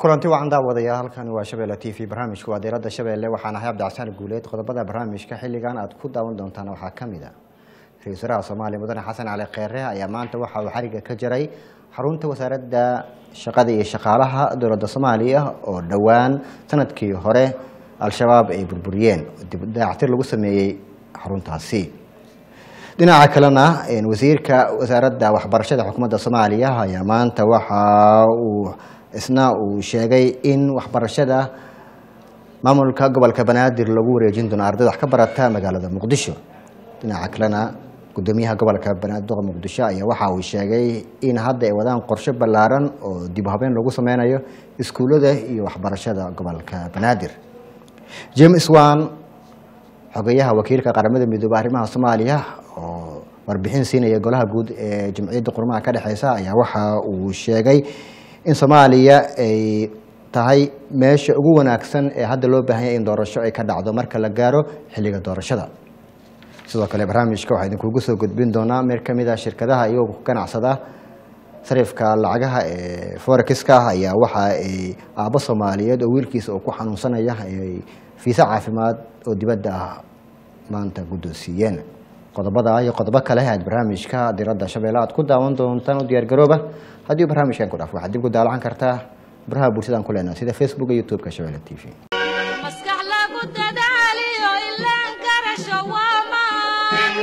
kulanti wacan daawadayaal halkani waa shabeelle t v barnaamijku waa diiradda shabeelle waxaan ahay cabdicasaan guuleed qodobada barnaamijka xilligan aad ku daawan doontaan waxaa ka mid a ra-isul wasaaraha soomaaliya mudane xasan cali kheyre ayaa maanta waxa uu xariga ka jaray xarunta wasaaradda shaqada iyo shaqaalaha dowladda soomaaliya oo dhowaan sanadkii hore al-shabaab ay burburiyeen dib dayactir lagu sameeyey xaruntaasi dhinaca kalena wasiirka wasaaradda waxbarashada xukuumadda soomaaliya ayaa maanta waxa uu isna uu sheegay in waxbarashada maamulka gobolka banaadir lagu wareejin doono ardayda wax ka barata magaalada muqdisho dhinaca kalena gudoomiyaha gobolka banaadir muqdisho ayaa waxa uu sheegay in hadda ay wadaan qorshe ballaaran oo dib u habeyn lagu sameynayo iskuullada iyo waxbarashada gobolka banaadir james wan xogeyaha wakiilka qaramada midoobe arrimaha soomaaliya oo warbixin siinaya golaha guud ee jamciyadda qurmaha ka dhexeysa ayaa waxa uu sheegay in soomaaliya ay tahay meesha ugu wanaagsan ee hadda loo baahanya in doorasho ay ka dhacdo marka la gaaro xilliga doorashada sidoo kale barnaamijka waxaa idinkugu soo gudbin doonaa mid ka mid a shirkadaha iyagoo ku ganacsada sarifka lacagaha ee forexiska ayaa waxa ay aabbo soomaaliyeed oo wiilkiisa oo ku xanuunsanaya ay fiisa caafimaad oo dibadda ah maanta guddoonsiiyeen qodobada iyo qodobo kale aad barnaamijka diradda shabeelle aad ku daawan doontaan u diyaargarooba haddii barnaamijkan ku dhaaf waxaad dib ku daalacan kartaa baraha bulshadaan ku leenaha sida facebook iyo youtube-ka shabeelle t v maskax lagu dadaaliyo ilaan garasho waamaan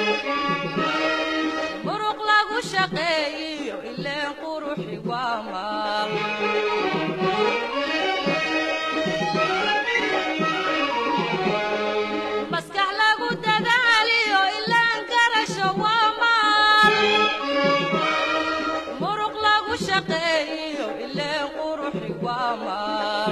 muruq lagu shaqeeyiyo ileen quruxi waamaan maskax lagu dadaaliyo ilaan garasho waamaan muruq lagu shaqeeyiyo ileen quruxi waamaan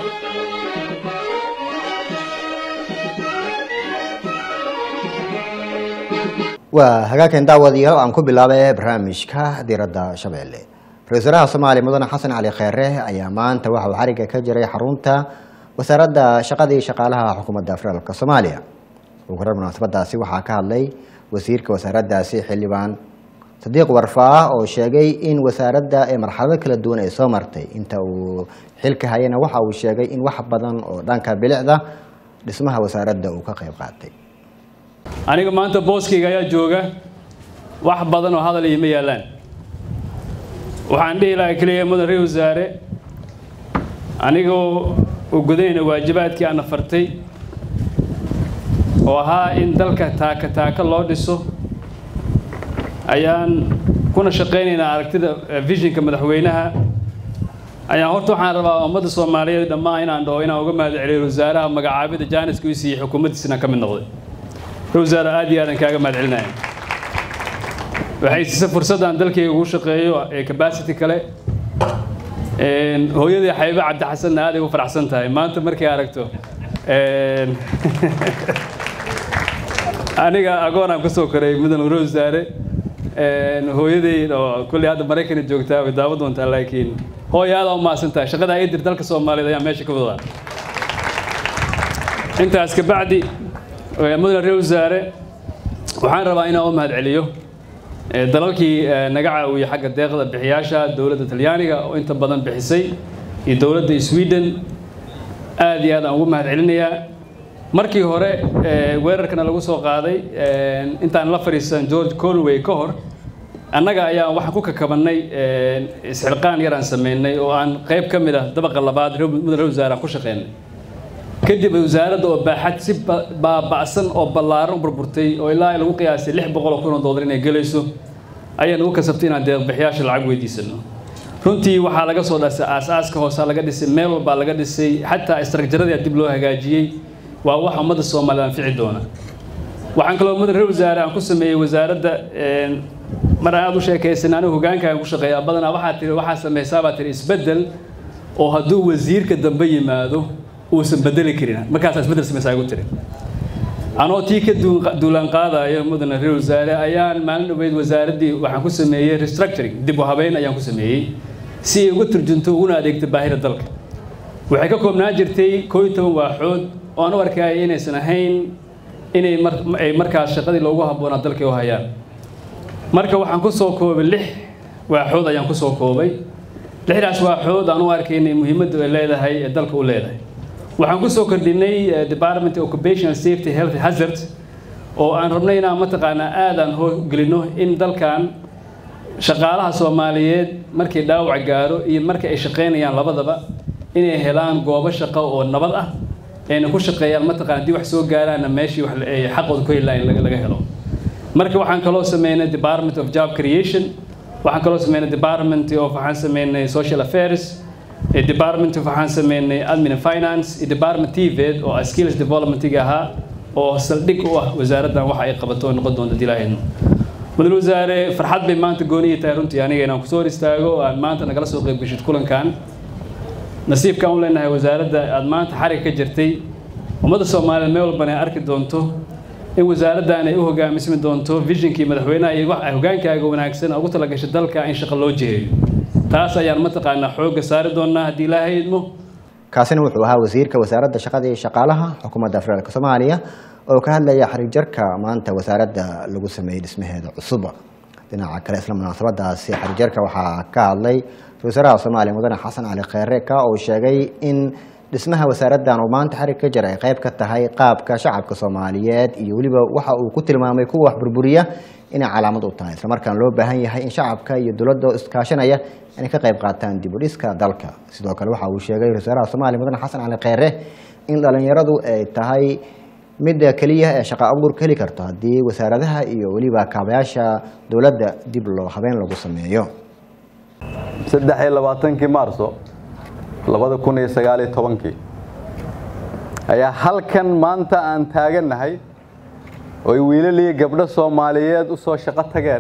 waa hagaagkan daawadayaal aan ku bilaabay barnaamijka diradda shabeelle ra-isul wasaaraha soomaaliya mudane xasan cali kheyre ayaa maanta waxa uu xariga ka jiray xarunta wasaaradda shaqada iyo shaqaalaha xukuumadda federaalk soomaaliya ugu horar munaasabadaasi waxaa ka hadlay wasiirka wasaaraddaasi xildhibaan sadiiq warfaa oo sheegay in wasaaradda ee marxalado kala duwan ay soo martay inta uu xilka hayana waxa uu sheegay in wax badan oo dhanka bilicda dhismaha wasaaradda uu ka qayb qaatay aniga maanta booskayga ayaa jooga wax badan oo hadal iima yaallaan waxaan dhihi lahaa keliya mudan ra wasaare anigoo u gudanayna waajibaadkii aana fartay oo ahaa in dalka taaka taaka loo dhiso ayaan kuna shaqaynaynaa aragtida visionka madaxweynaha ayaan horta waxaan rabaa ummadda soomaaliyeed dhammaan inaan dhaho inaan uga mahad celiyo wasaaraha magacaabida jaaniska u siiyey xukuumaddiisina ka mid noqday wasaare aad iyo aadan kaaga mahad celinaya waxay siisay fursaddan dalkayga ugu shaqeeyo ee capacity kale hooyadii xabiibe cabdixasanna aad ay u faraxsan tahay maanta markay aragto aniga agoonaan ka soo koray mudan ure wasaare hooyaday oo kolley hadda maraykana joogtaa way daawan doontaa laakiin hooya aad u mahadsan tahay shaqada ay dir dalka soomaaliyeed ayaa meesha ka wadaa intaas kabacdi mudane reer wasaare waxaan rabaa inaan u mahad celiyo dalalkii naga caawiyey xagga deeqda bixiyaasha dowladda talyaaniga oo inta badan bixisay iyo dowladda sweden aad iyo aad aan ugu mahad celinayaa markii hore weerarkana lagu soo qaaday intaan la fadhiisan george colway ka hor annaga ayaa waxaan ku kakabannay isxilqaan yaraan sameynay oo aan qayb ka mid ah dabaqa labaad mudane reer wasaare aan ku shaqeynay kadib wasaaradda oo baaxad si baaba'san oo ballaaran u burburtay oo ilaa lagu qiyaasay lix boqol oo kun oo dollar inay gelayso ayaa nagu kasabtay inaan deeqbixiyaasha lacag weydiisano runtii waxaa laga soo dhasay aas-aaska hoosaa laga dhisay meel walbaa laga dhisay xataa istraktaradaa dib loo hagaajiyey waa wax ummadda soomaaliyed anfici doona waxaan kaloo mudan reer wasaare aan ku sameeyey wasaaradda mar aan aad u sheekaysan anigu hogaankaan ku shaqeeyaa badanaa waxaa tiri waxaa samaysaabaa tiri isbeddel oo hadduu wasiirka dambe yimaado uusan bedeli karin markaasaa isbeddel samaysaa igu tiri anoo tii ka duulaan qaadayo mudane reer wasaare ayaan maalin dhaweyd wasaaraddii waxaan ku sameeyey restructuring dib u habeyn ayaan ku sameeyey si ay uga turjunto uguna adeegto baahida dalka waxay ka koobnaan jirtay koo iyo toban waaxood oo aan u arkaya inaysan ahayn inay ay markaas shaqadii loogu habboonaa dalkay u hayaan marka waxaan ku soo koobay lix waaxood ayaan ku soo koobay lixdaas waaxood aan u arkaynay muhiimadda ay leedahay ee dalka u leedahay waxaan ku soo kordhinay department occupational safety health hazard oo aan rabnay inaan mataqaanaa aadaan hoogelino in dalkan shaqaalaha soomaaliyeed markii dhaawac gaaro iyo marka ay shaqaynayaan labadaba inay helaan goobo shaqo oo nabad ah ayna ku shaqeeyaan mataqaana haddii wax soo gaaraanna meeshii wax ay xaqooda ku heli lahayn laga helo marka waxaan kaloo sameynay department of job creation waxaan kaloo sameynay department of waxaan sameynay social affairs department of waxaan sameynay admin and finance iyo department tved oo skills developmentiga ahaa oo saldhig u ah wasaaraddan waxa ay qabato noqon doonta dilaahayno mudane wasaare farxad bay maanta gooniyi tahay runtii aniga inaan kusoo hor istaago oo aan maanta nagala soo qayb geshid kulankan nasiibkaan u leenahay wasaaradda aad maanta xarig ka jirtay ummadda soomaaliyeed meel walbana ay arki doonto in wasaaraddan ay u hogaamismi doonto visionkii madaxweynaha iyo wax hogaankaaga wanaagsan ugu talagashay dalka in shaqo loo jiheeyo taas ayaan mataqaanaa xoogga saari doonaa haddii ilaahay idmo kaasina wuxuu ahaa wasiirka wasaaradda shaqada iyo shaqaalaha xukuumadda federaalk soomaaliya oo ka hadlaya xarig jarka maanta wasaaradda lagu sameeyey dhismaheeda cusub dhinaca kale isla munaasabadaasi xarig jarka waxaa ka hadlay ra-isul wasaaraha soomaaliya mudane xasan cali kheyre ka oo sheegay in dhismaha wasaaraddan uu maanta xarig ka jira ay qayb ka tahay qaabka shacabka soomaaliyeed iyo weliba waxa uu ku tilmaamay kuwa wax burburiya inay calaamad u tahay islamarkaana loo baahan yahay in shacabka iyo dowladda iskaashanaya inay ka qayb qaataan dib u dhiska dalka sidoo kale waxa uu sheegay ra-isul wasaaraha soomaaliya mudane xasan cali kheyre in dhalinyaradu ay tahay midda keliya ee shaqa abuurka heli karto haddii wasaaradaha iyo weliba kaabayaasha dowladda dib loo habeen lagu sameeyo saddex iyo labaatankii maarso labada kun iyo sagaal iyo tobankii ayaa halkan maanta aan taagannahay ooy wiilal iyo gabdho soomaaliyeed u soo shaqo tageen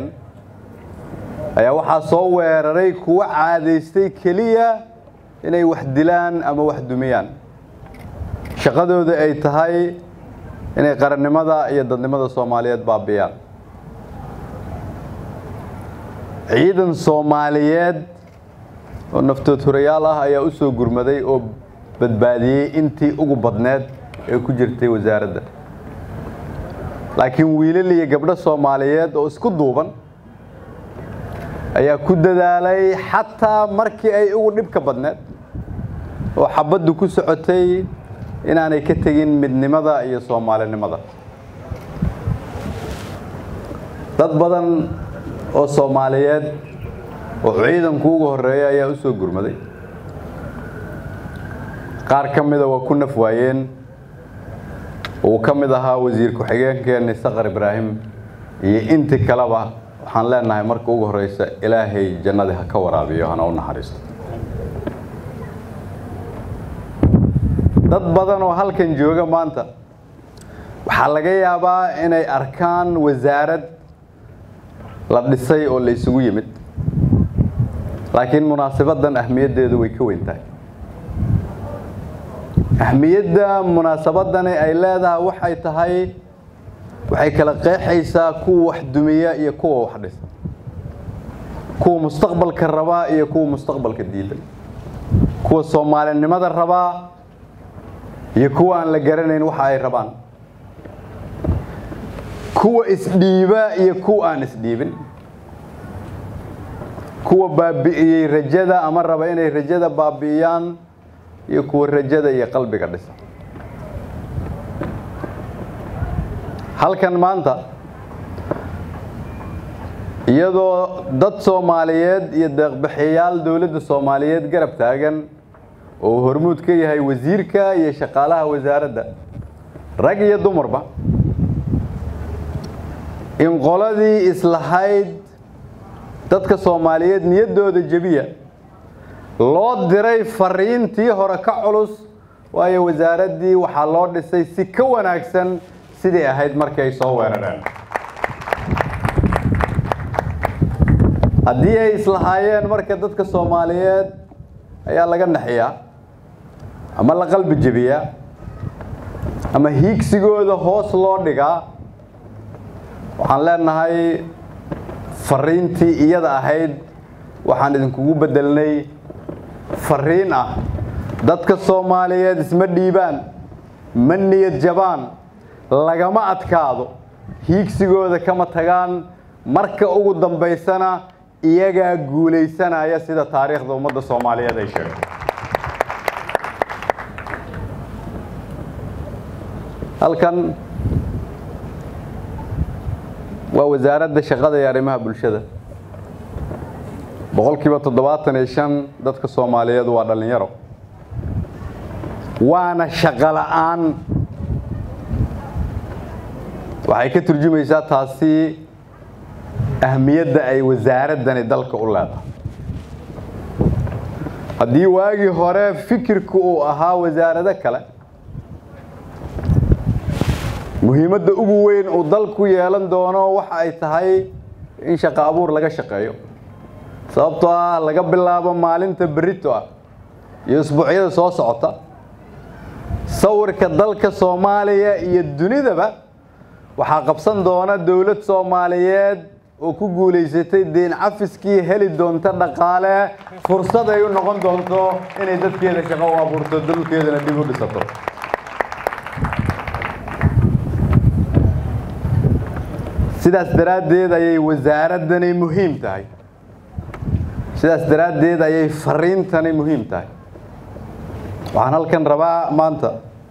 ayaa waxaa soo weeraray kuwa caadaystay keliya inay wax dilaan ama wax dumiyaan shaqadooda ay tahay inay qarannimada iyo dadnimada soomaaliyeed baabiyaan ciidan soomaaliyeed oo naftood hurayaal ah ayaa u soo gurmaday oo badbaadiyey intii ugu badneed ee ku jirtay wasaaradda laakiin wiilal iyo gabdho soomaaliyeed oo isku duuban ayaa ku dadaalay xataa markii ay ugu dhibka badneed oo xabaddu ku socotay inaanay ka tegin midnimada iyo soomaalinimada dad badan oo soomaaliyeed oo ciidanku ugu horeeya ayaa u soo gurmaday qaar ka mida waa ku naf waayeen uu ka mid ahaa wasiir ku-xigeenkeenni saqar ibraahim iyo intii kaleba waxaan leenahay marka ugu horeysa ilaahay jannadii ha ka waraabiyo hana u naxariisto dad badan oo halkan jooga maanta waxaa laga yaabaa inay arkaan wasaarad la dhisay oo la isugu yimid laakiin munaasabaddan ahmiyaddeedu way ka weyn tahay ahmiyadda munaasabadani ay leedahay waxay tahay waxay kala qeexaysaa kuwa wax dumiya iyo kuwa wax dhisa kuwa mustaqbalka rabaa iyo kuwa mustaqbalka diidan kuwa soomaalinimada rabaa iyo kuwa aan la garanayn waxa ay rabaan kuwa isdhiiba iyo kuwa aan isdhiibin kuwa baabi'iyey rajada ama raba inay rajada baabi'iyaan iyo kuwa rajada iyo qalbiga dhisa halkan maanta iyadoo dad soomaaliyeed iyo deeqbixiyaal dowladda soomaaliyeed garab taagan oo hormuud ka yahay wasiirka iyo shaqaalaha wasaaradda rag iyo dumarba in qoladii islahayd dadka soomaaliyeed niyaddooda jebiya loo diray fariintii hore ka culus waayo wasaaraddii waxaa loo dhisay si ka wanaagsan sidii ahayd markii ay soo weerareen haddii ay islahaayeen marka dadka soomaaliyeed ayaa laga naxiyaa ama la qalbi jebiyaa ama hiigsigooda hoos loo dhigaa waxaan leenahay fariintii iyada ahayd waxaan idinkugu bedelnay fariin ah dadka soomaaliyeed isma dhiibaan ma niyad jabaan lagama adkaado hiigsigooda kama tagaan marka ugu dambaysana iyagaa guulaysanaya sida taariikhda ummadda soomaaliyeed ay sheegay halkan waa wasaaradda shaqada iyo arrimaha bulshada boqolkiiba toddobaatan iyo shan dadka soomaaliyeed waa dhallinyaro waana shaqo la'aan waxay ka turjumaysaa taasi ahmiyadda ay wasaaraddani dalka u leedahay haddii waagii hore fikirku uu ahaa wasaarado kale muhiimadda ugu weyn uu dalku yeelan doono waxa ay tahay in shaqo abuur laga shaqeeyo sababtoo ah laga bilaabo maalinta berito ah iyo isbuucyada soo socota sawirka dalka soomaaliya iyo dunidaba waxaa qabsan doona dowlad soomaaliyeed oo ku guulaysatay deen cafiskii heli doonta dhaqaale fursad ay u noqon doonto inay dadkeeda shaqo u abuurto dalkeedana dib u dhisato sidaas daraaddeed ayay wasaaraddani muhiim tahay sidaas daraaddeed ayay fariintani muhiim tahay waxaan halkan rabaa maanta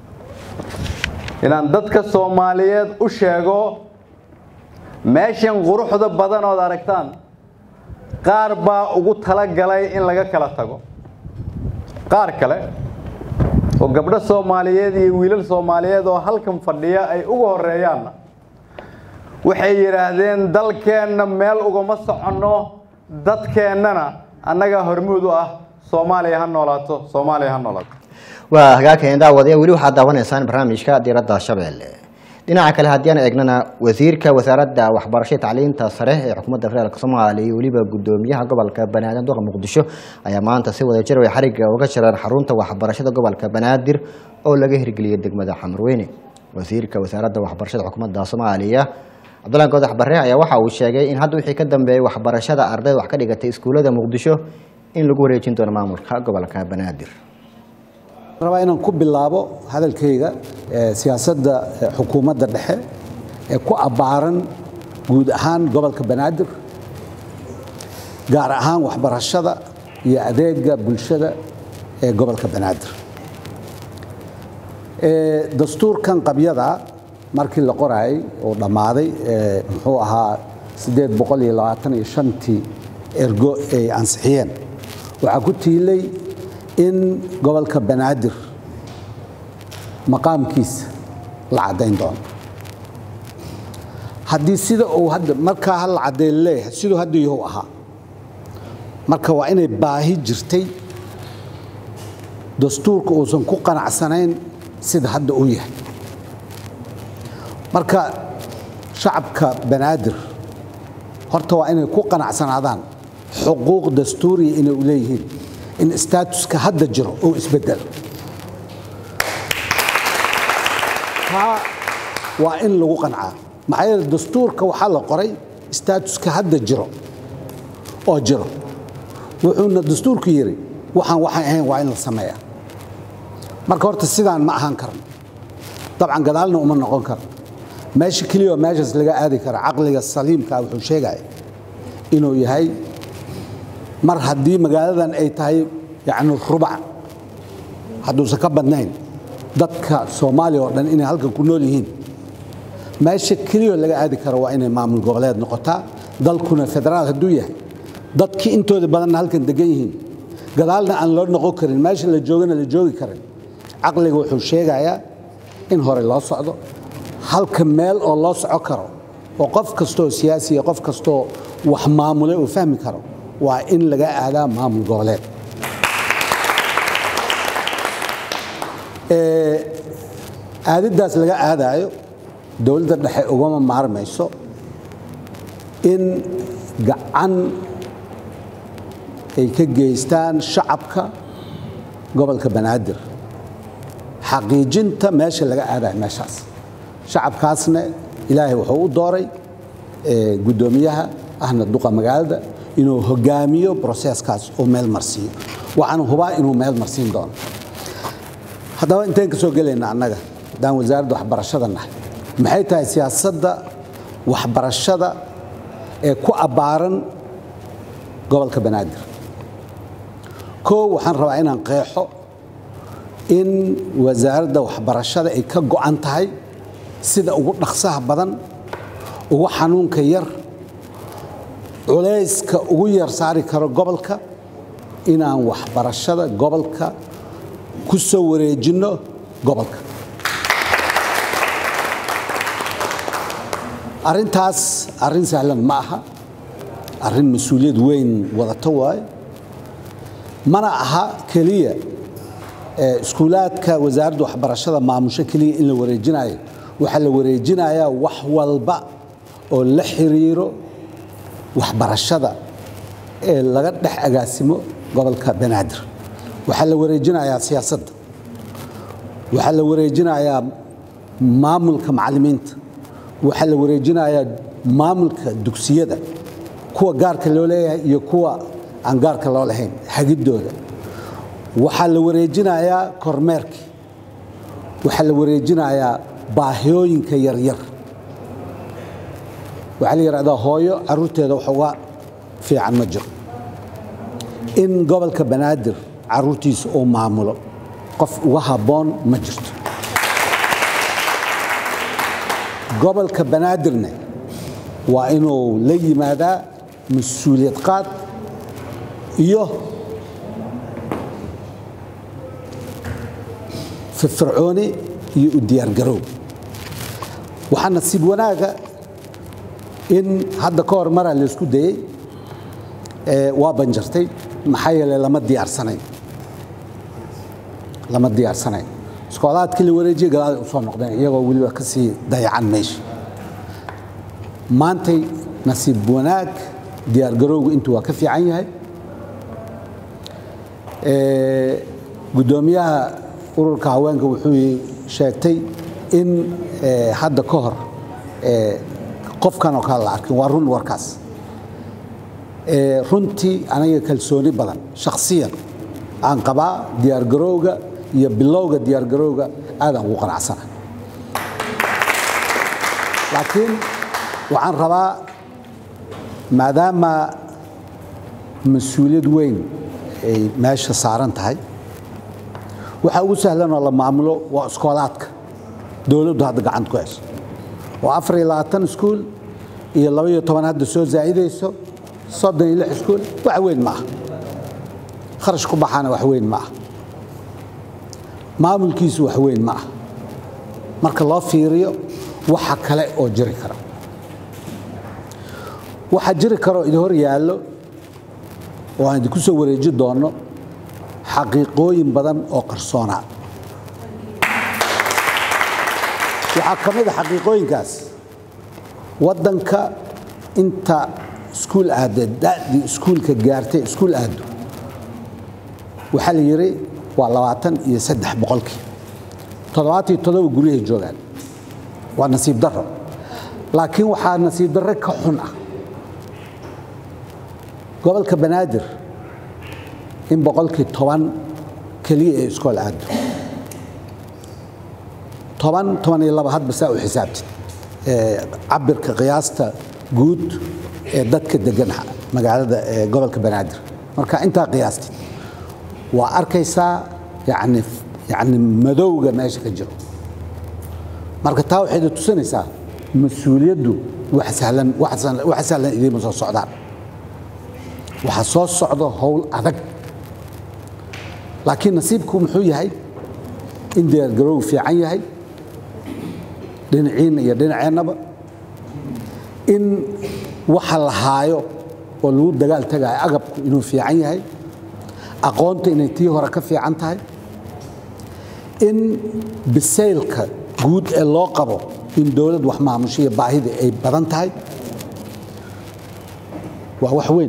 inaan dadka soomaaliyeed u sheego meeshan quruxda badan ood aragtaan qaar baa ugu talagalay in laga kala tago qaar kale oo gabdho soomaaliyeed iyo wiilal soomaaliyeed oo halkan fadhiya ay ugu horeeyaanna waxay yidhaahdeen dalkeenna meel ugama soconno dadkeennana annagaa hormuud u ah soomaaliya ha noolaato soomaaliya ha noolaato waa hagaagkeen daawadayaal weli waxaad daawanaysaan barnaamijka diiradda shabeelle dhinaca kale haddii aan eegnana wasiirka wasaaradda waxbarashada tacliinta sare ee xukuumadda federaalk soomaaliya iyo weliba gudoomiyaha gobolka banaadir duqa muqdisho ayaa maanta si wada jir way xarigga uga jireen xarunta waxbarashada gobolka banaadir oo laga hirgeliyay degmada xamarweyne wasiirka wasaaradda waxbarashada xukuumadda soomaaliya cabdullahi goodax barre ayaa waxa uu sheegay in hadda wixii ka dambeeyay waxbarashada ardayda wax ka dhigatay iskuullada muqdisho in lagu wareejin doono maamulka gobolka banaadir rabaa inaan ku bilaabo hadalkayga ee siyaasadda ee xukuumadda dhexe ee ku abbaaran guud ahaan gobolka banaadir gaar ahaan waxbarashada iyo adeega bulshada ee gobolka banaadir Ee, dastuurkan qabyada markii la qoraayay oo dhammaaday ee, muxuu ahaa sideed boqol iyo labaatan iyo shantii ergo ay ansixiyeen waxaa ku tiilay in gobolka banaadir maqaamkiisa la caddayn doono haddii sida uu hadda markaa ha la caddeyn leeyahay siduu hadda yahu ahaa marka waa inay baahi jirtay dastuurka uusan ku qanacsanayn sida hadda uu yahay marka shacabka banaadir horta waa inay ku qanacsanaadaan xuquuq dastuuriya inay u leeyihiin in statuska hadda jiro uu isbedelo taa waa in lagu qancaa maxaa yeele dastuurka waxaa la qoray statuska hadda jiro oo jiro wuxuuna dastuurku yidhi waxaan waxaan ahayn waa in la sameeyaa marka horta sidaan ma ahaan karno dabcan gadaalna uma noqon karno meesha keliya oo meeshaas laga aadi kara caqliga saliimka wuxuu sheegaya inuu yahay mar haddii magaaladan ay tahay yani rubac hadduusan ka badnayn dadka soomaaliya oo dhan inay halkan ku nool yihiin meesha keliyaoo laga aadi karo waa inay maamul goboleed noqotaa dalkuna federaal hadduu yahay dadkii intooda badanna halkan degan yihiin gadaalna aan loo noqon karin meesha la joogana la joogi karin caqliga wuxuu sheegayaa in hore loo socdo halka meel oo loo soco karo oo qof kastooo siyaasiya qof kastooo wax maamulay uu fahmi karo waa in laga aadaa maamul goboleed aadiddaas laga aadaayo dowladda dhexe ugama maarmayso in gacan ay ka geystaan shacabka gobolka banaadir xaqiijinta meesha laga aadayo meeshaas shacabkaasna ilaahay wuxuu u dooray guddoomiyaha ahna duqa magaalada inuu hogaamiyo broseeskaas uu meel marsiiyo waxaana hubaa inuu meel marsiin doono haddaba intayn ka soo gelayna annaga haddaan wasaaradda waxbarashada nahay maxay tahay siyaasadda waxbarashada ee ku abbaaran gobolka banaadir koo waxaan rabaa inaan qeexo in wasaaradda waxbarashada ay ka go'an tahay sida ugu dhaqsaha badan ugu xanuunka yar culayska ugu yar saari karo gobolka inaan waxbarashada gobolka ku soo wareejinno gobolka arrintaas arrin sahlan ma aha arrin mas-uuliyad weyn wadato waaye mana aha keliya ee iskuulaadka wasaaradda waxbarashada maamusho keliya in la wareejinayo waxaa la wareejinayaa wax walba oo la xiriiro waxbarashada ee laga dhex agaasimo gobolka banaadir waxaa la wareejinayaa siyaasadda waxaa la wareejinayaa maamulka macallimiinta waxaa la wareejinayaa maamulka dugsiyada kuwa gaarka loo leeyahay iyo kuwa aan gaarka loo lahayn hagidooda waxaa la wareejinayaa kormeerkii waxaa la wareejinayaa baahiyooyinka yaryar waxaa la yidhahdaa hooyo caruurteeda wax uga fiican ma jiro in gobolka banaadir caruurtiisa uu maamulo qof uga habboon ma jirto gobolka banaadirna waa inuu la yimaadaa mas-uuliyad qaad iyo firfircooni iyo u diyaargarow waxaa nasiib wanaaga in hadda ka hor maraa laysku dayey ee waa banjartay maxaa yeelay lama diyaarsanayn lama diyaarsanayn iskoolaadkii la wareejiyey galaaday usoo noqdeen iyagoo weliba ka sii dayacan meesha maantay nasiib wanaag diyaargarowgu intuu waa ka fiican yahay guddoomiyaha ururka haweenka wuxuu sheegtay in hadda ka hor qofkan oo kale la arkin waa run warkaas runtii aniga kalsooni badan shakhsiyan aan qabaa diyaargarowga iyo bilowga diyaargarowga aadaan ugu qanacsana laakiin waxaan rabaa maadaama mas-uuliyad weyn ay meesha saaran tahay waxaa ugu sahlan oo la maamulo waa iskoolaadka dowladdu hadda gacanta ku hayso oo afar iyo labaatan iskuul iyo laba iyo toban hadda soo zaa'idayso soddon iyo lix iskuul wax weyn ma aha kharash ku baxaana wax weyn ma aha maamulkiisu wax weyn ma aha marka loo fiiriyo waxa kale oo jiri kara waxaa jiri karoo idin hor yaallo oo aan idinku soo wareeji doonno xaqiiqooyin badan oo qarsoonaa waxaa ka mid a xaqiiqooyinkaas waddanka inta iskuul aadee da'dii iskuulka gaartay iskuul aado waxaa la yidhi waa labaatan iyo saddex boqolkii toddobaatiyo toddoba guryahay joogaan waa nasiib darro laakiin waxaa nasiib darre ka xun ah gobolka banaadir in boqolkii toban keliya ee iskool aado toban toban iyo laba hadba saa u xisaabtid cabirka qiyaasta guud ee dadka degan magaalada gobolka banaadir marka intaa qiyaastid waa arkaysaa yani yani madowga meesha ka jiro marka taa waxayda tusinaysaa mas-uuliyaddu wax sahlan wax sahlan idiima soo socdaan waxaa soo socdo howl adag laakiin nasiibku muxuu yahay in diyaargarowgu fiican yahay dhinaciinna iyo dhinaceennaba in waxa la haayo oo lagu dagaal tagayo agabku inuu fiican yahay aqoonta inay tii hore ka fiican tahay in bisaylka guud ee loo qabo in dowlad wax maamusho iyo baahida ay badan tahay waa wax weyn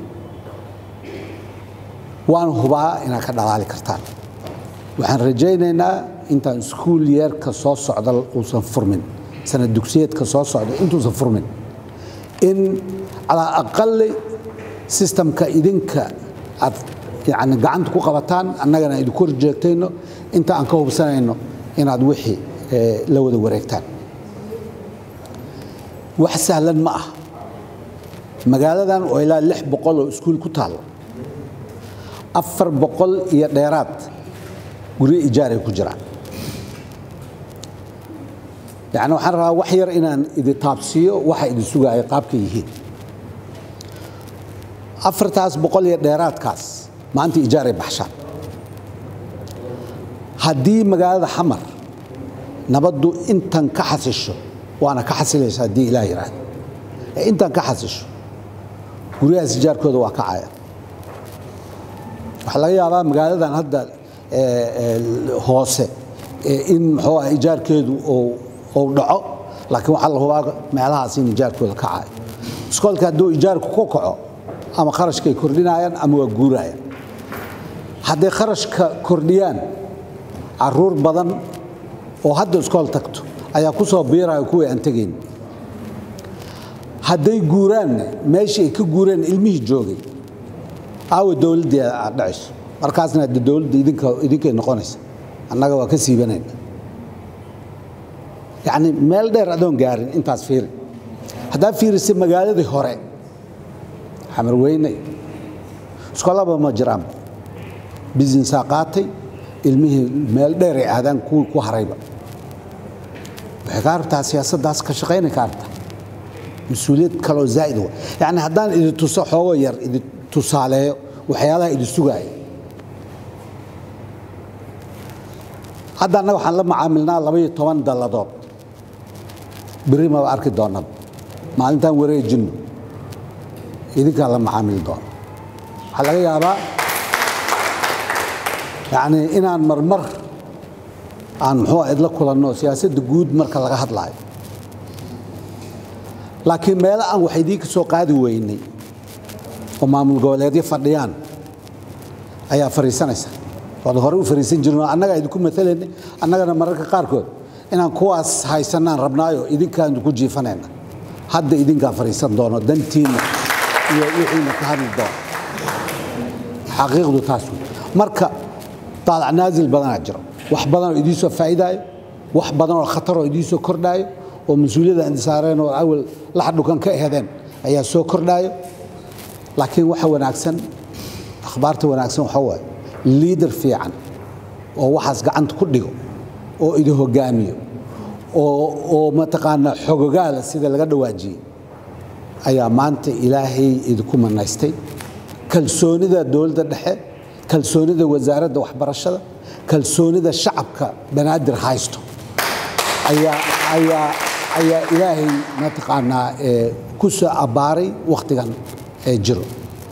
waan hubaa inaad ka dhalaali kartaan waxaan rajaynaynaa intaan iskuul yeerka soo socda uusan furmin sanad dugsiyeedka soo socda intuusan furmin in calaa aqali sistamka idinka aad yani gacanta ku qabataan annagana idinku horjeegtayno inta aan ka hubsanayno inaad wixii la wada wareegtaan wax sahlan ma ah magaaladan oo ilaa lix boqol oo iskuul ku taalo afar boqol iyo dheeraad guryo ijaaray ku jiraan yacni waxaan rabaa wax yar inaan idin taabsiiyo waxa idin sugaayo qaabka yihiin afartaas boqol iyo dheeraadkaas maanta ijaaray baxshaan haddii magaalada xamar nabaddu intan ka xasisho waana ka xasilaysa haddii ilaah yidhaahdo ee intan ka xasisho guryahaas ijaarkooda waa kacaya waxaa laga yaabaa magaaladan hadda hoose in muxuu ah ijaarkeedu uu dhaco laakiin waxaa la hubaa meelahaas in ijaarkooda kacayo iskoolka hadduu ijaarku ku kaco ama kharashkay kordhinayaan ama waa guurayaan hadday kharashka kordhiyaan caruur badan oo hadda iskool tagto ayaa ku soo biiraya kuwii aan tegayn hadday guuraanna meeshii ay ka guureen ilmihii joogay aawa dowladdii aad dhacayso markaasna hadde dowladda idinka idinkay noqonaysa annaga waa ka siibanayna yacni meel dheer adoon gaarin intaas fiiri haddaa fiirisa magaaladii hore xamar weynay iskoolaba ma jiraan businessaa qaatay ilmihii meel dheer ay aadaan kuwii ku harayba waxay ka rabtaa siyaasaddaas ka shaqaynay ka rabtaa mas-uuliyad kaloo zaa'id wa yacni haddaan idin tuso xoogo yar idin tusaaleeyo waxyaalaha idin sugaaya hadda annaga waxaan la macaamilnaa labaiyo toban dalladood berri maba arki doonaba maalintaan wareejinno idinkaa la macaamili doono waxaa laga yaabaa yacni inaan marmar aan muxuu ah idla kulanno siyaasadda guud marka laga hadlaayo laakiin meelo aan wax idiinka soo qaadi weynay oo maamul goboleedyo fadhiyaan ayaa fariisanaysa waad hore u fariisan jirin oo annagaa idinku matalaynay annagana mararka qaarkood inaan kuwaas haysanaan rabnaayo idinkaanu ku jiifanayna hadda idinkaa fariisan doono dantiinna iyo wixiina ka hadli doono xaqiiqdu taas wey marka daalac naasil badanaa jiro wax badan oo idiin soo faa'iidaayo wax badan oo khatar oo idiin soo kordhaayo oo mas-uuliyadda indisaareen oo awal laxdhukan ka ehedeen ayaa soo kordhaayo laakiin waxa wanaagsan akhbaarta wanaagsan waxa waaye liidar fiican oo waxaas gacanta ku dhigo oo idin hogaamiyo oo oo mataqaanaa xogogaala sida laga dhawaajiyey ayaa maanta ilaahay idinku manaystay kalsoonida dowladda dhexe kalsoonida wasaaradda waxbarashada kalsoonida shacabka banaadir haysto ayaa ayaa ayaa ilaahay mataqaanaa ku soo abbaaray wakhtigan ee jiro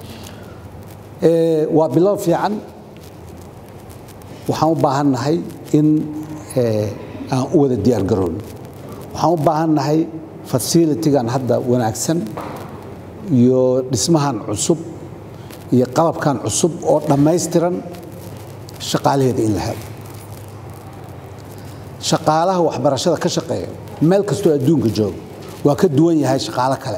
waa bilow fiican waxaan u baahannahay in aan u wada diyaar garoon waxaan u baahannahay fasilitigan hadda wanaagsan iyo dhismahan cusub iyo qalabkan cusub oo dhammaystiran shaqaalaheeda in la helo shaqaalaha waxbarashada ka shaqeeya meel kastoo adduunka jooga waa ka duwan yahay shaqaalo kale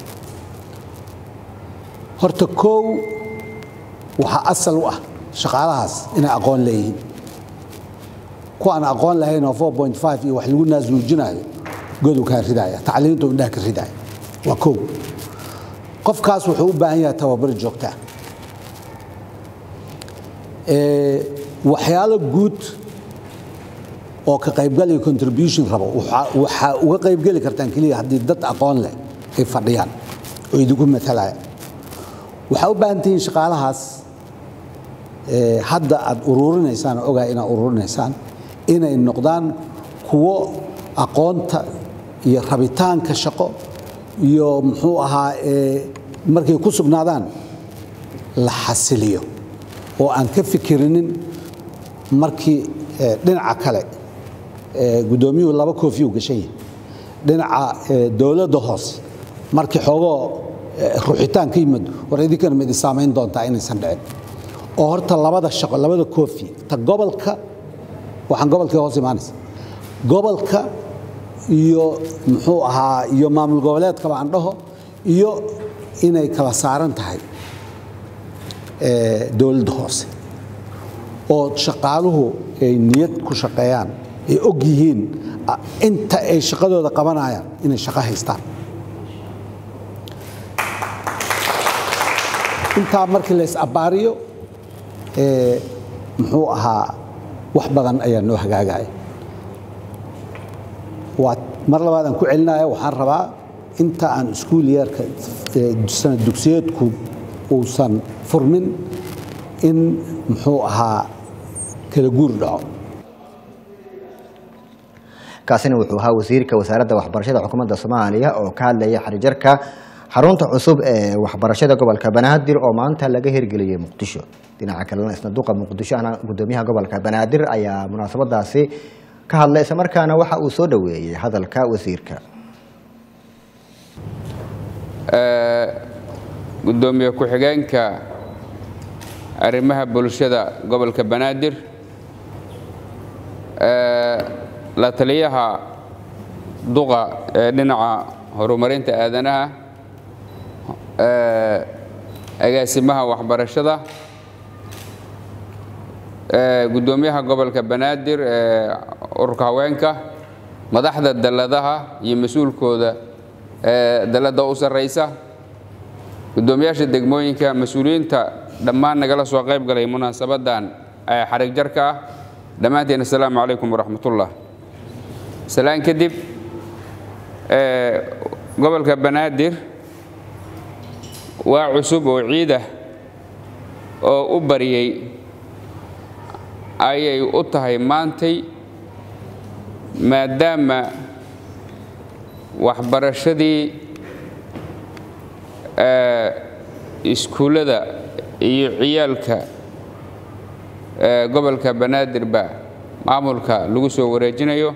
horta koow waxaa asal u ah shaqaalahaas inay aqoon leeyihiin kuwa aan aqoon lahayn oo four point five iyo wax lagu naasnuujinaayo godu kaa ridaya tacliinta indhaha ka ridaya waa koow qofkaas wuxuu u baahan yahay tababar joogtaa waxyaalo guud oo ka qaybgal iyo contribution rabo waxaa uga qaybgeli kartaan keliya haddii dad aqoon leh ay fadhiyaan oo idinku matalaya waxaa u baahan tihiin shaqaalahaas hadda aad ururinaysaan oo ogaa inaad ururinaysaan inay noqdaan kuwo aqoonta iyo rabitaanka shaqo iyo muxuu ahaa markay ku sugnaadaan la xasiliyo oo aan ka fikirinin markii dhinaca kale guddoomiyuhu laba koofiyuu gashan yahay dhinaca dowladda hoose markii xoogoo ruuxitaan ka yimid war idinkana ma idin saamayn doontaa inaysan dhicin oo horta labada shaqo labada koofi ta gobolka waxaan gobolkii hoos imaanaysa gobolka iyo muxuu ahaa iyo maamul goboleedkaba aan dhaho iyo inay kala saaran tahay dowladda hoose oo shaqaaluhu ay niyad ku shaqeeyaan ay og yihiin inta ay shaqadooda qabanayaan inay shaqo haystaan intaa markii la is-abbaariyo ee, muxuu ahaa wax badan ayaa noo hagaagaya waa mar labaad aan ku celinaya waxaan rabaa inta aan iskuul yeerka ee, sanad dugsiyeedku uusan furmin in muxuu ahaa kala guur dhaco kaasina wuxuu ahaa wasiirka wasaaradda waxbarashada xukuumadda soomaaliya oo ka hadlaya xarijarka xarunta cusub ee waxbarashada gobolka banaadir oo maanta laga hirgeliyey muqdisho dhinaca kalena isna duqa muqdisho ana gudoomiyaha gobolka banaadir ayaa munaasabadaasi ka hadlay islamarkaana waxa uu soo dhoweeyey hadalka wasiirka gudoomiye ku-xigeenka arrimaha bulshada gobolka banaadir ee, la taliyaha duqa ee dhinaca horumarinta aadanaha ee, agaasimaha waxbarashada ee, gudoomiyaha gobolka banaadir ee ururka haweenka madaxda dalladaha iyo mas-uulkooda ee dalladda u sarraysa gudoomiyaasha degmooyinka mas-uuliyiinta dhammaan nagala soo qayb galay munaasabadan ee xarig jarka ah dhammaanteen assalaamu calaykum waraxmatullah salaan kadib ee, gobolka banaadir waa cusub oo ciid ah oo u bariyey ayay u tahay maantay maadaama waxbarashadii ee, iskuullada iyo ciyaalka ee, gobolka banaadirba maamulka lagu soo wareejinayo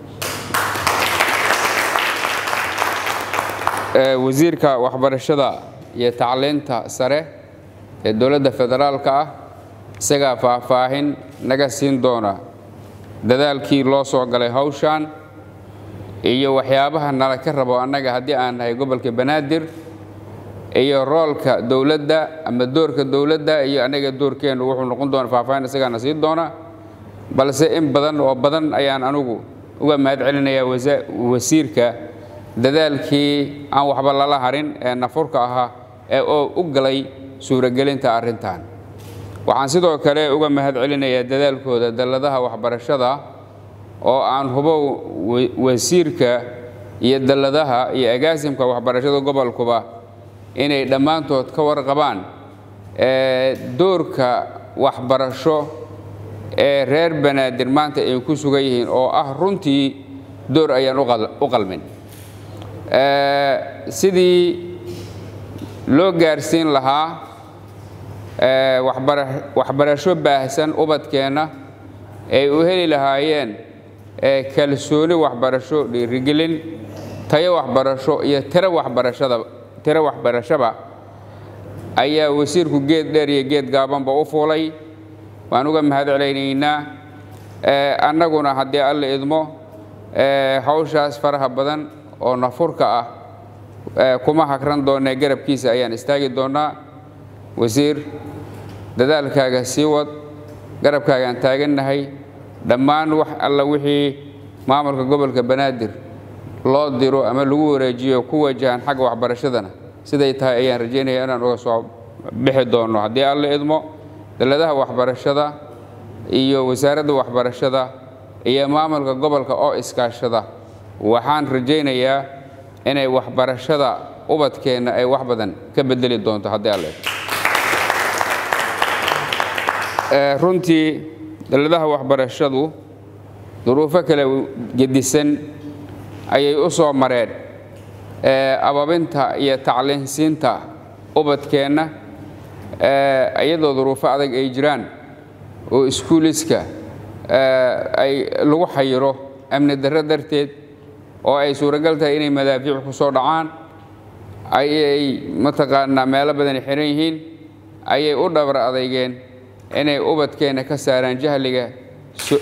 ee, wasiirka waxbarashada iyo tacliinta sare ee dowladda federaalka ah isagaa faahfaahin naga siin doona dadaalkii loo soo galay hawshan iyo waxyaabaha nala ka rabo annaga haddii aan nahay gobolka banaadir iyo roolka dowladda ama doorka dowladda iyo annaga doorkeennu wuxuu noqon doona faahfaahin isagaana siin doona balse in badan oo badan ayaan anugu uga mahad celinayaa wasa- wasiirka dadaalkii aan waxba lala harin ee nafurka ahaa ee oo u galay suuragelinta arrintan waxaan sidoo kale uga mahad celinayaa dadaalkooda dalladaha waxbarashada oo aan hubo wa- wasiirka iyo dalladaha iyo agaasimka waxbarashada gobolkuba inay dhammaantood ka warqabaan ee doorka waxbarasho ee reer banaadir maanta ay ku sugan yihiin oo ah runtii door ayaan u qal- u qalmin Ee, sidii loo gaarsiin lahaa ee, waxbara- waxbarasho baahsan ubadkeenna ay u heli lahaayeen ee, kalsooni waxbarasho dhiirigelin tayo waxbarasho iyo tiro waxbarashada tiro waxbarashaba ayaa wasiirku geed dheer iyo geed gaabanba u fuulay waan uga mahad celaynaynaa Ee, annaguna haddii alla idmo ee, hawshaas faraha badan oo nafurka ah ee, kuma hakran doonee garabkiisa ayaan istaagi doonaa wasiir dadaalkaaga sii wad garabkaagaan taagannahay dhammaan wax alla wixii maamulka gobolka banaadir loo diro ama lagu wareejiyo ku wajahan xagga waxbarashadana siday tahay ayaan rajaynaya inaan uga soo bixi doono haddii alla idmo dalladaha waxbarashada iyo wasaaradda waxbarashada iyo maamulka gobolka oo iskaashada waxaan rajaynayaa inay waxbarashada ubadkeenna ay wax badan ka bedeli doonto haddii alla idmo Ee, runtii dalladaha waxbarashadu duruufo kala gedisan ayay u soo mareen ee, ababinta iyo tacliinsiinta ubadkeenna ee, iyadoo duruufo adag ay jiraan oo iskuuliska ee, ay lagu xayiro amni darro darteed oo ay suuragal tahay inay madaafiic ku soo dhacaan ayay mataqaanaa meelo badan xiran yihiin ayay u dhabar adeygeen inay ubadkeenna ka saaraan jahliga so-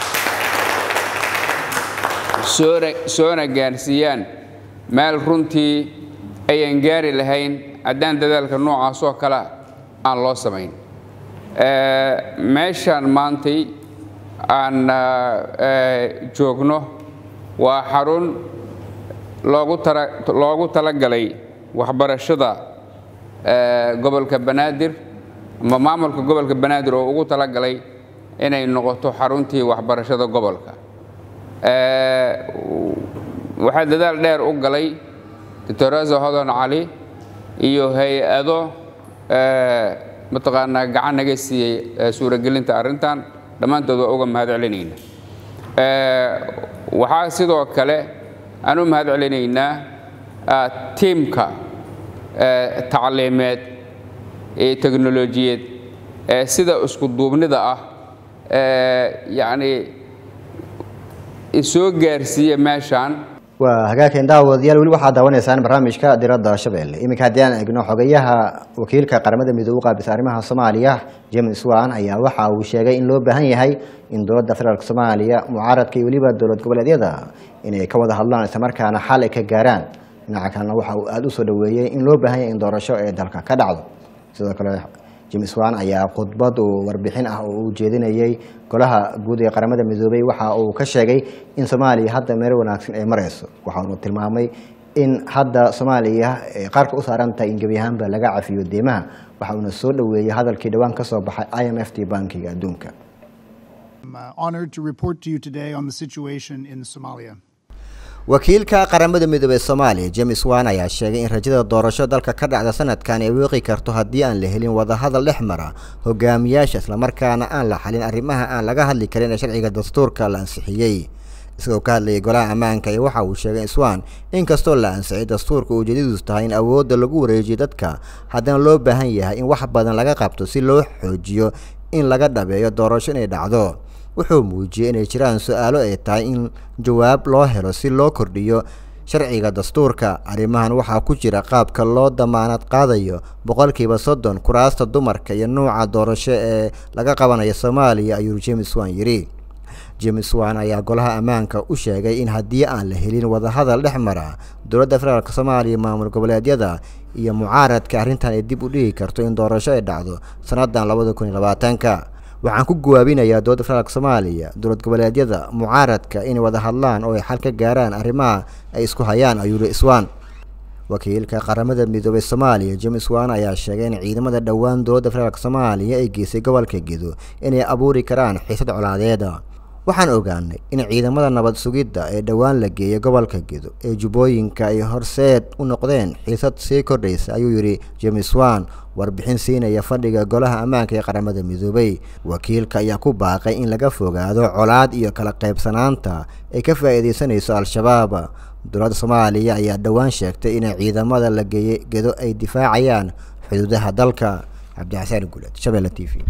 soona- soona gaarsiiyaan meel runtii ayan gaari lahayn haddaan dadaalka noocaas oo kale aan loo samayn Ee, meeshaan maantay aan ah, ee, joogno waa xarun loogu tara- loogu talagalay waxbarashada eh, gobolka banaadir ama maamulka gobolka banaadir oo ugu talagalay inay noqoto xaruntii waxbarashada gobolka Eh, waxaa dadaal dheer u galay doctoresa hodan cali iyo hay-ado eh, mataqaanaa gacan naga siiyey eh, suuragelinta arrintan dhammaantood waa uga mahad celinayna Eh, waxaa sidoo kale aan u mahad celinaynaa ah, tiimka eh, tacliimeed ee teknolojiyeed ee sida isku duubnida ah eh, yacni isoo gaarsiiya meeshaan waa hagaageen daawadayaal weli waxaad daawanaysaan barnaamijka diradda shabeelle iminka haddii aan eegno xogayaha wakiilka qaramada midoobe u qaabisa arrimaha soomaaliya james wan ayaa waxa uu sheegay in loo baahan yahay in dowladda federaalk soomaaliya mucaaradka iyo weliba dowlad goboleedyada inay ka wada hadlaan islamarkaana xal ay ka gaaraan dhinaca kalena waxa uu aada u soo dhoweeyey in loo baahan yahay in doorasho ee dalka ka dhacdo sidoo kale james wan ayaa khudbad uu warbixin ah oo uu jeedinayey golaha guud ee qaramada midoobey waxa uu ka sheegay in soomaaliya hadda meel wanaagsan ay marayso waxa uu tilmaamay in hadda soomaaliya ay qaarka u saaran tahay in gebi ahaanba laga cafiyo deymaha waxa uuna soo dhoweeyey hadalkii dhowaan ka soo baxay i m f t bankiga adduunka I'm uh, honored to report to you today on the situation in Somalia. wakiilka qaramada midoobey soomaaliya james wan ayaa sheegay in rajada doorasho dalka ka dhacda sanadkan ay wiiqi karto haddii aan la helin wadahadal dhex mara hogaamiyaasha islamarkaana aan la xalin arrimaha aan laga hadli karin ee sharciga dastuurka la ansixiyey isagoo ka hadlayay golaha ammaanka iyo waxa uu sheegay iswan inkastoo la ansixiyay dastuurka ujeedadiisu tahay in awoodda lagu wareejiyo dadka haddana loo baahan yahay in wax badan laga qabto si loo xoojiyo in laga dhabeeyo doorasho inay dhacdo wuxuu muujiyey inay jiraan su-aalo ay tahay in jawaab loo helo si loo kordhiyo sharciga dastuurka arrimahan waxaa ku jira qaabka loo damaanad qaadayo boqolkiiba soddon kuraasta dumarka iyo nuuca doorasho ee laga qabanayo soomaaliya ayuu james wan yidhi james wan ayaa golaha ammaanka u sheegay in haddii aan la helin wadahadal dhex mara dowladda federaalk soomaaliya maamul goboleedyada iyo mucaaradka arrintan ay dib u dhigi karto in doorasho ay dhacdo sannadan labada kun iyo labaatanka waxaan ku gawaabinayaa dowladda federaalk soomaaliya dowlad goboleedyada mucaaradka inay wada hadlaan oo ay xal ka gaaraan arrimaha ay isku hayaan ayuu yihi iswan wakiilka qaramada midoobey soomaaliya james wan ayaa sheegay in ciidamada dhowaan dowladda federaalk soomaaliya ay geysay gobolka gedo inay abuuri karaan xiisad colaadeeda waxaan ogaanay in ciidamada nabad sugidda ee dhowaan la geeyay gobolka gedo ee jubbooyinka ay horseed u noqdeen xiisad sii kordhaysa ayuu yidhi james wan warbixin siinaya fadhiga golaha ammaanka ee qaramada midoobey wakiilka ayaa ku baaqay in laga fogaado colaad iyo kala qaybsanaanta ay ka faa'iidaysanayso al-shabaab dowladda soomaaliya ayaa dhowaan sheegtay inay ciidamada la geeyey gedo ay difaacayaan xuduudaha dalka cabdixasaan guuled shabeelle t v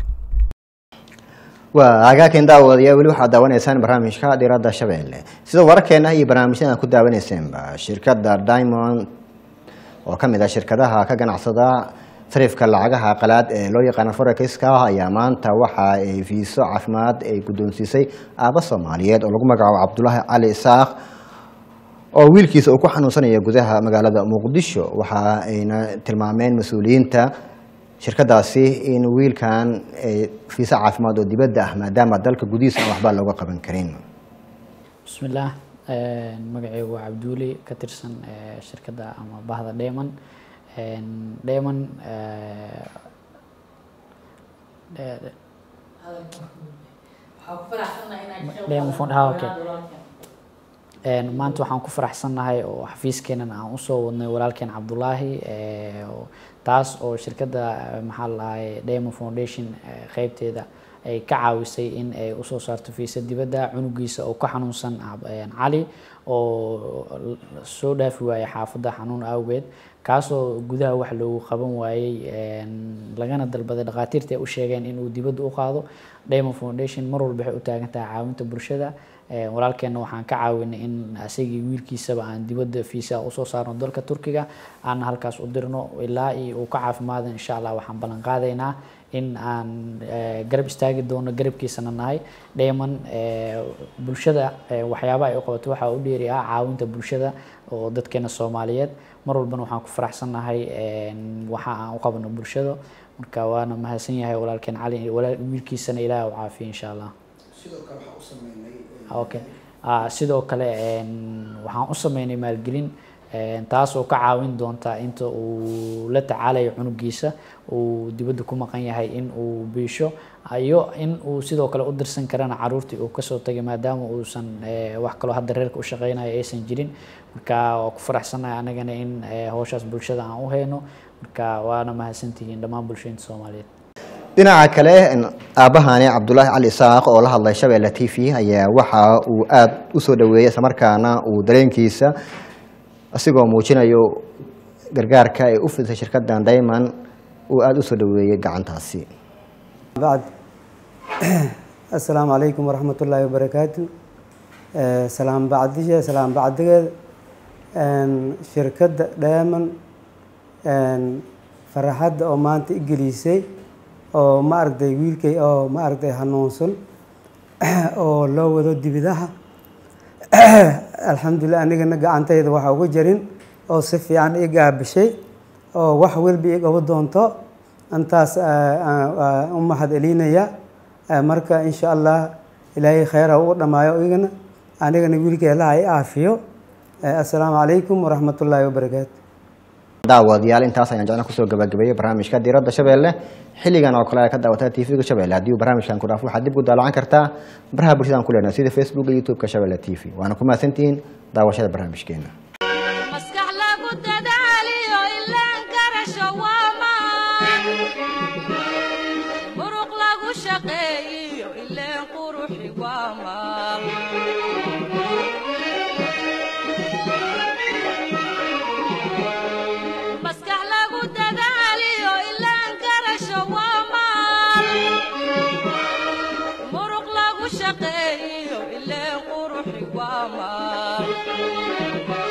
waa hagaageen daawadayaa weli waxaad daawanaysaan barnaamijka diradda shabeelle sida wararkeena iyo barnaamijyada ku daawanaysaenba shirkadda diamond oo ka mid ah shirkadaha ka ganacsada sarifka lacagaha qalaad ee loo yaqaano forexiska ayaa maanta waxa ay fiiso caafimaad ay guddoonsiisay aaba soomaaliyeed oo lagu magacaabo cabdulaahi cali isaaq oo wiilkiisa uu ku xanuunsanaya gudaha magaalada muqdisho waxa ayna tilmaameen mas-uuliyiinta shirkadaasi in wiilkan fiisa caafimaad oo dibadda ah maadaama dalka gudihiisa aan waxba looga qaban karin bismillaah magacaygu waa cabduuli ka tirsan shirkadda ama bahda dheeman dheeman maanta waxaan ku faraxsannahay oo xafiiskeenan aan usoo wadnay walaalkeen cabdulaahi taas oo shirkadda maxaa la dhahay diamond foundation qeybteeda ay ka caawisay in ay usoo saarto fiisa dibadda cunugiisa oo ka xanuunsan cali oo soo dhaafi waayay xaafadda xanuun awgeed kaasoo gudaha wax loogu qaban waayey lagana dalbaday dhakhaatiirta ay u sheegeen inuu dibadda u qaado diamond foundation mar walba waxay u taagan tahay caawinta bulshada walaalkeenna waxaan ka caawinay in asagii wiilkiisaba aan dibadda fiisa usoo saarno dalka turkiga aana halkaas u dirno ilaa iyo uu ka caafimaado insha allah waxaan ballan qaadaynaa in aan garab istaagi doono garabkiisana nahay dheeman bulshada waxyaabaha ay u qabato waxaa u dheeri ah caawinta bulshada oo dadkeena soomaaliyeed mar walbana waxaan ku faraxsannahay waxa aan u qabano bulshada marka waana mahadsan yahay walaalkeen cali wiilkiisana ilaah u caafiya insha allah okay sidoo kale waxaan u sameynay maalgelin Een, taas oo ka caawin doonta inta uu la tacaalayo cunugiisa uu dibadda ku maqan yahay in uu biisho iyo in uu sidoo kale u dirsan karana caruurtii uu kasoo tagay maadaama uusan eh, wax kaloo hadda reerka u shaqeynayo aysan jirin marka waa ku faraxsanahay anagana in eh, hawshaas bulshada aan u hayno marka waana mahadsantihiin dhammaan bulshooyinta soomaaliyeed dhinaca kale aabahani cabdulaahi cali isaaq oo la hadlay shabeelle t v ayaa waxa uu aada u soo dhaweeyey islamarkaana uu dareenkiisa asigoo muujinayo gargaarka ay u fidisay shirkadan dayman uu aada u soo dhaweeyey gacantaasi بعد السلام عليكم ورحمة الله وبركاته آه، سلام بعدية سلام بعدية شركة دائما فرحت أو ما أنت إنجليزي أو ما أرد ويلكي أو ما أرد هنوصل أو لو ودو دبدها الحمد لله أنا جنا قعنت إذا واحد وجرين أو صفي عن إيجا بشيء أو واحد ويل بيجا ودونتو أنتاس أم حد إلينا marka insha allah ilaahay khayr ha ugu dhamaayo igana anigana wiilka ilaha i aafiyo assalaamu calaykum waraxmatullaahi wabarakaatu daawadayaal intaas ayaan jeclan kusoo gabagabeeyey barnaamijka diiradda shabeelle xilligan oo kale ay ka daawataa tvga shabeelle haddii uu barnaamijkan ku dhaafo waxaad dib u daalacan kartaa baraha bulshadaan ku leenahay sida facebook iyo youtube-ka shabeelle t v waana ku mahadsantihiin daawashada barnaamijkeena maskax lagu dadaaliyo ilaan garasho waa maan muruq lagu shaqeeyiyo ileen quruxi waa maal maskax lagu dadaaliyo ilaan garasho waa maal muruq lagu shaqeeyiyo ileen quruxi waa maal